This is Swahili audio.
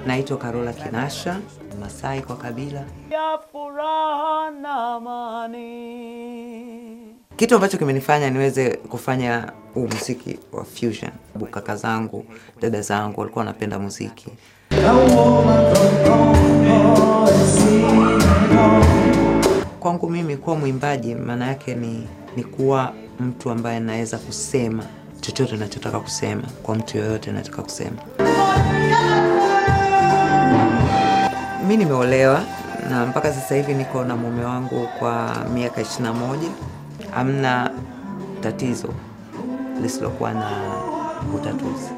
Naitwa Karola Kinasha, Masai kwa kabila. ya furaha na amani. Kitu ambacho kimenifanya niweze kufanya huu muziki wa fusion, kaka zangu, dada zangu walikuwa wanapenda muziki. Kwangu mimi kuwa mwimbaji maana yake ni, ni kuwa mtu ambaye naweza kusema chochote nachotaka kusema kwa mtu yoyote nataka kusema. Mi nimeolewa na mpaka sasa hivi niko na mume wangu kwa miaka 21. Hamna tatizo lisilokuwa na utatuzi.